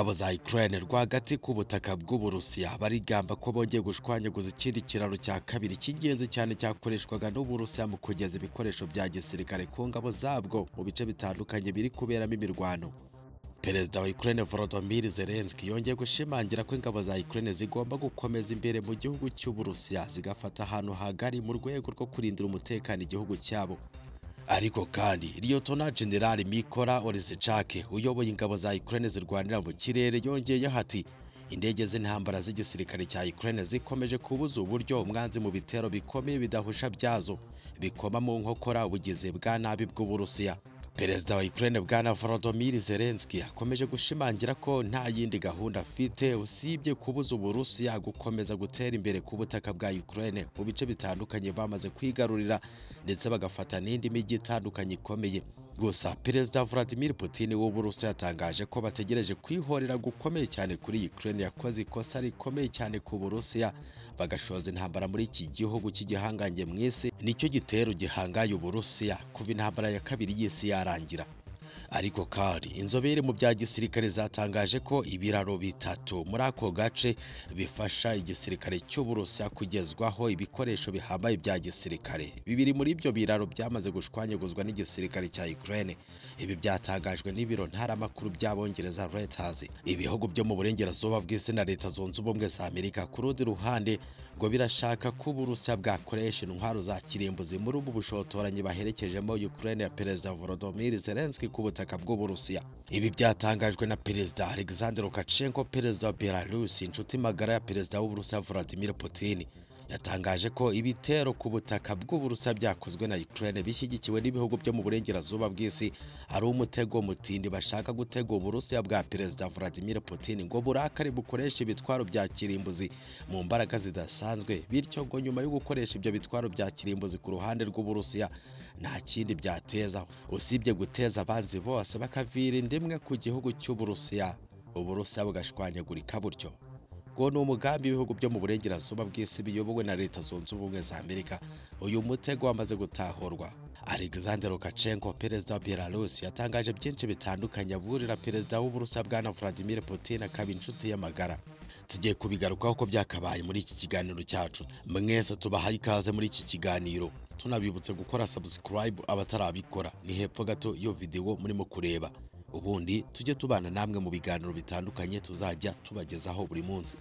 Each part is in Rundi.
ingabo za Ukraine rwagati ku butaka bw'Uburusiya barigamba ko bongeye gushwanyaguza ikindi kiraro cya kabiri cy'ingenzi cyane cyakoreshwaga n'Uburusiya mu kugeza ibikoresho bya gisirikare ku ngabo zabwo mu bice bitandukanye biri kuberamo imirwano Perezida wa Ukraine Volodymyr Zelensky yongeye gushimangira ko ingabo za Ukraine zigomba gukomeza imbere mu gihugu cy'Uburusiya zigafata ahantu hagari mu rwego rwo kurindira umutekano igihugu cyabo ariko kandi Lieutenant General Mykola Oleshchak uyoboye ingabo za Ukraine zirwanira mu kirere yongeyeho ati indege z'intambara z'igisirikare cya Ukraine zikomeje kubuza uburyo umwanzi mu bitero bikomeye bidahusha byazo bikoma mu nkokora ubugizi bwa nabi bw'Uburusiya Perezida wa Ukraine bwana Volodymyr Zelensky akomeje gushimangira ko nta yindi gahunda afite usibye kubuza Uburusiya gukomeza gutera imbere ku butaka bwa Ukraine mu bice bitandukanye bamaze kwigarurira ndetse bagafata n'indi mijyi itandukanye ikomeye gusa Perezida Vladimir Putin w'Uburusiya yatangaje ko bategereje kwihorera gukomeye cyane kuri Ukraine yakoze ikosa rikomeye cyane ku Burusiya bagashoza intambara muri iki gihugu cy'igihangange mu isi nicyo gitero gihangaye Uburusiya kuva intambara ya kabiri y'isi yarangira ariko kandi inzobere mu bya gisirikare zatangaje ko ibiraro bitatu muri ako gace bifasha igisirikare cy'Uburusiya kugezwaho ibikoresho bihambaye bya gisirikare bibiri muri ibyo biraro byamaze gushwanyaguzwa n'igisirikare cya Ukraine ibi byatangajwe n'ibiro ntaramakuru by'abongereza Reuters ibihugu byo mu burengerazuba bw'isi na leta zunze ubumwe za Amerika ku rundi ruhande ngo birashaka ko Uburusiya bwakoresha intwaro za kirimbuzi muri ubu bushotoranyi baherekejemo Ukraine ya Perezida Volodymyr Zelensky ku butaka bw'Uburusiya ibi byatangajwe na Perezida Alexander Lukashenko Perezida wa Belarus inshuti magara ya Perezida w'Uburusiya Vladimir Putin yatangaje ko ibitero ku butaka bw'Uburusiya byakozwe na Ukraine bishyigikiwe n'ibihugu byo mu burengerazuba bw'isi ari umutego mutindi bashaka gutega Uburusiya bwa Perezida Vladimir Putin ngo burakare bukoreshe ibitwaro bya kirimbuzi mu mbaraga zidasanzwe bityo ngo nyuma yo gukoresha ibyo bitwaro bya kirimbuzi ku ruhande rw'Uburusiya nta kindi byateza usibye guteza abanzi bose bakavira indimwe ku gihugu cy'Uburusiya Uburusiya bugashwanyagurika butyo ngo ni umugambi w'ibihugu byo mu burengerazuba bw'isi biyobowe na leta zunze ubumwe za amerika uyu mutego wamaze gutahurwa alexander lukashenko perezida wa belarus yatangaje byinshi bitandukanye aburira perezida w'uburusiya bwana vladimir putin akaba inshuti y'amagara tugiye kubigarukaho ko byakabaye muri iki kiganiro cyacu mwese tubahaye ikaze muri iki kiganiro tunabibutse gukora subscribe abatarabikora ni hepfo gato iyo videwo murimo kureba ubundi tujye tubana namwe mu biganiro bitandukanye tuzajya tubagezaho buri munsi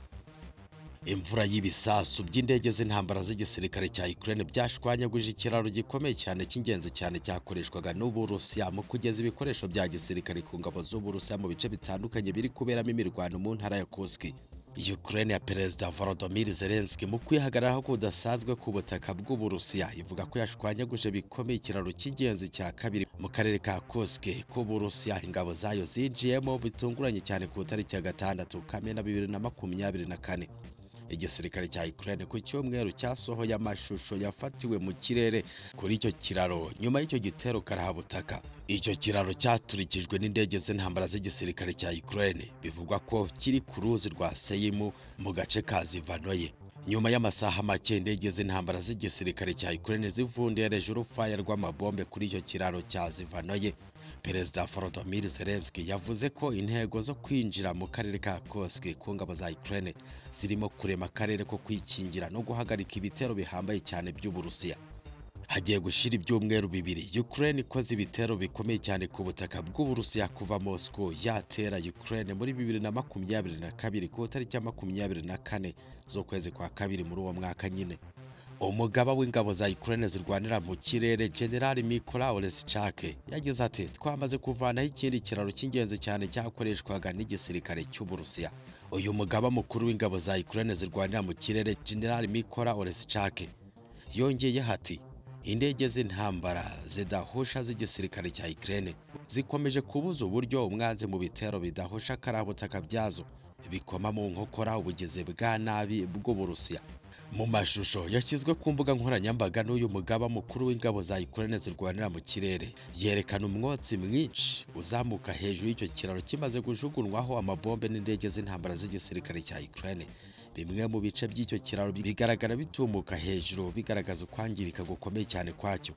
imvura y'ibisasu by'indege z'intambara z'igisirikare cya Ukraine byashwanyaguje ikiraro gikomeye cyane cy'ingenzi cyane cyakoreshwaga n'Uburusiya mu kugeza ibikoresho bya gisirikare ku ngabo z'Uburusiya mu bice bitandukanye biri kuberamo imirwano mu ntara ya Kursk Ukraine ya Perezida Volodymyr Zelensky mu kwihagararaho kudasanzwe ku butaka bw'Uburusiya ivuga ko yashwanyaguje bikomeye ikiraro cy'ingenzi cya kabiri mu karere ka Kursk k'Uburusiya ingabo zayo zinjiyemo bitunguranye cyane ku itariki ya gatandatu Kamena bibiri na makumyabiri na kane igisirikare cya Ukraine ku cyumweru cyasohoye amashusho yafatiwe mu kirere kuri icyo kiraro nyuma y'icyo gitero karahabutaka icyo kiraro cyaturikijwe n'indege z'intambara z'igisirikare cya Ukraine bivugwa ko kiri ku ruzi rwa Seimu mu gace ka Zivanoye nyuma y'amasaha make indege z'intambara z'igisirikare cya Ukraine zivundereje urufaya rw'amabombe kuri icyo kiraro cya Zivanoye Perezida Volodymyr Zelensky yavuze ko intego zo kwinjira mu karere ka Kursk ku ngabo za Ukraine zirimo kurema akarere ko kwikingira no guhagarika ibitero bihambaye cyane by'Uburusiya hagiye gushira ibyumweru bibiri Ukraine ikoze ibitero bikomeye cyane ku butaka bw'Uburusiya kuva Moscow yatera Ukraine muri bibiri na makumyabiri na kabiri ku itariki ya makumyabiri na kane z'ukwezi kwa kabiri muri uwo mwaka nyine umugaba w'ingabo za Ukraine zirwanira mu kirere General Mykola Oleshchak yagize ati twamaze kuvanaho ikindi kiraro cy'ingenzi cyane cyakoreshwaga n'igisirikare cy'Uburusiya uyu mugaba mukuru w'ingabo za Ukraine zirwanira mu kirere General Mykola Oleshchak yongeyeho ati indege z'intambara zidahusha z'igisirikare cya Ukraine zikomeje kubuza uburyo umwanzi mu bitero bidahusha karabutaka byazo bikoma mu nkokora ubugizi bwa nabi bw'Uburusiya mu mashusho yashyizwe ku mbuga nkoranyambaga n'uyu mugaba mukuru w'ingabo za Ukraine zirwanira mu kirere yerekana umwotsi mwinshi uzamuka hejuru y'icyo kiraro kimaze kujugunywaho amabombe n'indege z'intambara z'igisirikare cya Ukraine bimwe mu bice by'icyo kiraro bigaragara bitumuka hejuru bigaragaza ukwangirika gukomeye cyane kwacyo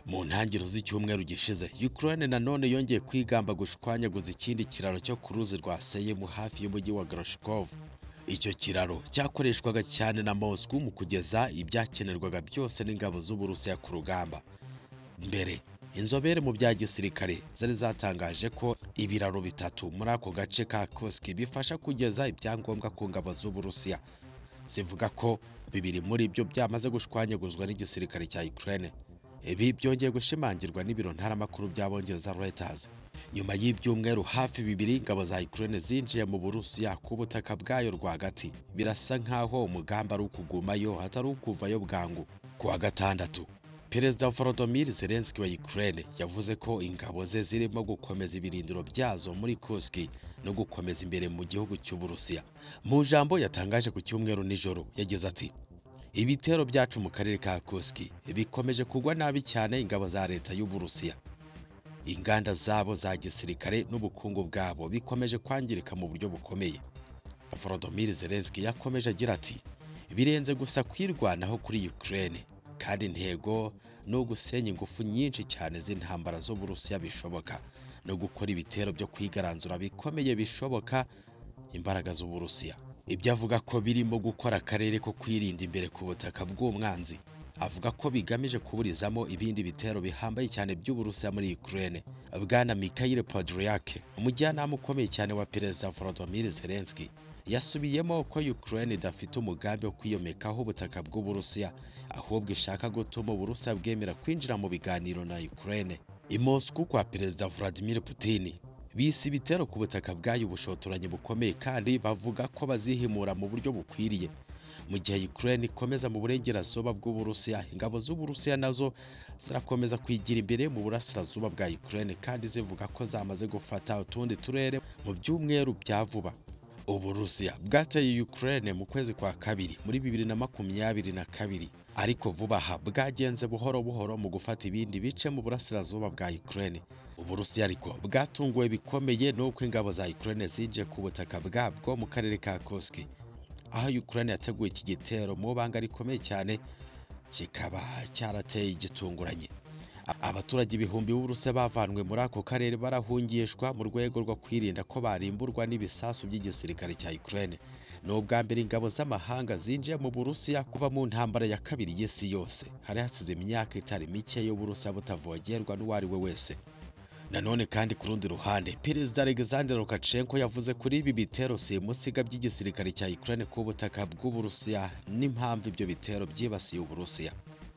mu ntangiriro z'icyumweru gishize Ukraine nanone yongeye kwigamba gushwanyaguza ikindi kiraro cyo ku ruzi rwa Seyemu hafi y'umujyi wa Groshkov icyo kiraro cyakoreshwaga cyane na Moscow mu kugeza ibyakenerwaga byose n'ingabo z'Uburusiya ku rugamba mbere inzobere mu bya gisirikare zari zatangaje ko ibiraro bitatu muri ako gace ka Kursk bifasha kugeza ibyangombwa ku ngabo z'Uburusiya zivuga ko bibiri muri byo byamaze gushwanyaguzwa n'igisirikare cya Ukraine ibi byongeye gushimangirwa n'ibiro ntaramakuru by'abongereza Reuters nyuma y'ibyumweru hafi bibiri ingabo za Ukraine zinjiye mu Burusiya ku butaka bwayo rwagati birasa nk'aho umugambi ari ukugumayo atari ukuvayo bwangu ku wa gatandatu Perezida Volodymyr Zelensky wa Ukraine yavuze ko ingabo ze zirimo gukomeza ibirindiro byazo muri Kursk no gukomeza imbere mu gihugu cy'Uburusiya mu jambo yatangaje ku cyumweru nijoro yagize ati ibitero byacu mu karere ka Kursk bikomeje kugwa nabi cyane ingabo za leta y'Uburusiya inganda zabo za gisirikare n'ubukungu bwabo bikomeje kwangirika mu buryo bukomeye Volodymyr Zelensky yakomeje agira ati birenze gusa kwirwanaho kuri Ukraine kandi intego ni ugusenya ingufu nyinshi cyane z'intambara z'Uburusiya bishoboka no gukora ibitero byo kwigaranzura bikomeye bishoboka imbaraga z'Uburusiya ibyo avuga ko birimo gukora akarere ko kwirinda imbere ku butaka bw'umwanzi avuga ko bigamije kuburizamo ibindi bitero bihambaye cyane by'Uburusiya muri Ukraine bwana Mikhail Podolyak umujyanama ukomeye cyane wa Perezida Volodymyr Zelensky yasubiyemo ko Ukraine idafite umugambi wo kwiyomekaho ubutaka bw'Uburusiya ahubwo ishaka gutuma Uburusiya bwemera kwinjira mu biganiro na Ukraine i Moscow kwa Perezida Vladimir Putin bise ibitero ku butaka bwayo ubushotoranyi bukomeye kandi bavuga ko bazihimura mu buryo bukwiriye mu gihe Ukraine ikomeza mu burengerazuba bw'Uburusiya ingabo z'Uburusiya nazo zirakomeza kwigira imbere mu burasirazuba bwa Ukraine kandi zivuga ko zamaze gufata utundi turere mu byumweru bya vuba Uburusiya bwateye Ukraine mu kwezi kwa kabiri muri bibiri na makumyabiri na kabiri ariko vuba aha bwagenze buhoro buhoro mu gufata ibindi bice mu burasirazuba bwa Ukraine Uburusiya ariko bwatunguwe bikomeye n'uko ingabo za Ukraine zinjiye ku butaka bwabwo mu karere ka Kursk aho Ukraine yateguye iki gitero mu banga rikomeye cyane kikaba cyarateye igitunguranye abaturage ibihumbi b'Uburusiya bavanwe muri ako karere barahungishwa mu rwego rwo kwirinda ko barimburwa n'ibisasu by'igisirikare cya Ukraine ni ubwa mbere ingabo z'amahanga zinjiye mu Burusiya kuva mu ntambara ya kabiri y'isi yose hari hasize imyaka itari mike y'Uburusiya butavogerwa n'uwo ari we wese nanone kandi ku rundi ruhande perezida Alexander Lukashenko yavuze kuri ibi bitero simusiga by'igisirikare cya Ukraine ku butaka bw'Uburusiya n'impamvu ibyo bitero byibasiye Uburusiya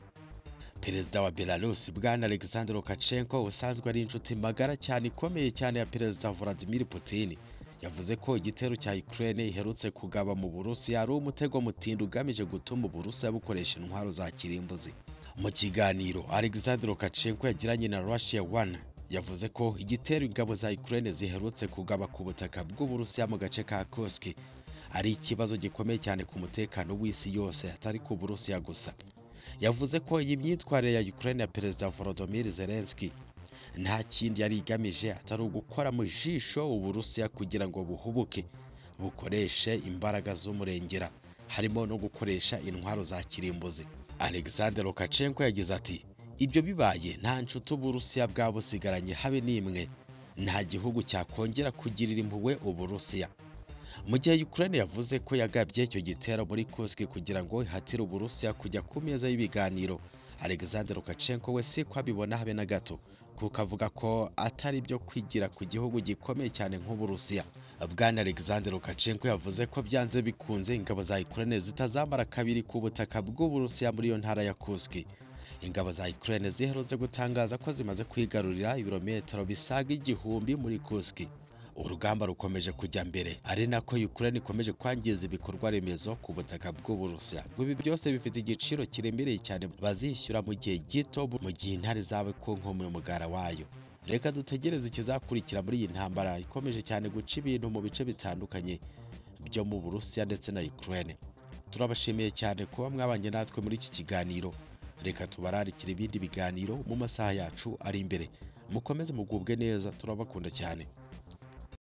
perezida wa Belarus bwana Alexander Lukashenko usanzwe ari inshuti magara cyane ikomeye cyane ya perezida Vladimir Putin yavuze ko igitero cya Ukraine iherutse kugaba mu Burusiya ari umutego mutindi ugamije gutuma Uburusiya bukoresha intwaro za kirimbuzi mu kiganiro Alexander Lukashenko yagiranye na Russia One yavuze ko igitero ingabo za Ukraine ziherutse kugaba ku butaka bw'Uburusiya mu gace ka Kursk ari ikibazo gikomeye cyane ku mutekano w'isi yose atari ku Burusiya gusa yavuze ko iyi myitwarire ya Ukraine ya Perezida Volodymyr Zelensky nta kindi yari igamije atari ugukora mu jisho Uburusiya kugira ngo buhubuke bukoreshe imbaraga z'umurengera harimo no gukoresha intwaro za kirimbuzi Alexander Lukashenko yagize ati ibyo bibaye nta nshuti Uburusiya bwabusigaranye habe n'imwe nta gihugu cyakongera kugirira impuhwe Uburusiya mu gihe Ukraine yavuze ko yagabye icyo gitero muri Kursk kugira ngo ihatire Uburusiya kujya ku meza y'ibiganiro Alexander Lukashenko we si ko abibona habe na gato kuko avuga ko atari byo kwigira ku gihugu gikomeye cyane nk'Uburusiya bwana Alexander Lukashenko yavuze ko byanze bikunze ingabo za Ukraine zitazamara kabiri ku butaka bw'Uburusiya muri iyo ntara ya Kursk ingabo za Ukraine ziherutse gutangaza ko zimaze kwigarurira ibirometero bisaga igihumbi muri Kursk urugamba rukomeje kujya mbere ari nako Ukraine ikomeje kwangiza ibikorwa remezo ku butaka bw'Uburusiya ngo ibi byose bifite igiciro kiremereye cyane bazishyura mu gihe gito mu gihe intare zawe ku nkombe y'umugara wayo reka dutegereze ikizakurikira muri iyi ntambara ikomeje cyane guca ibintu mu bice bitandukanye byo mu Burusiya ndetse na Ukraine turabashimiye cyane kuba mwabanye natwe muri iki kiganiro reka tubararikire ibindi biganiro mu masaha yacu ari imbere mukomeze mugubwe neza turabakunda cyane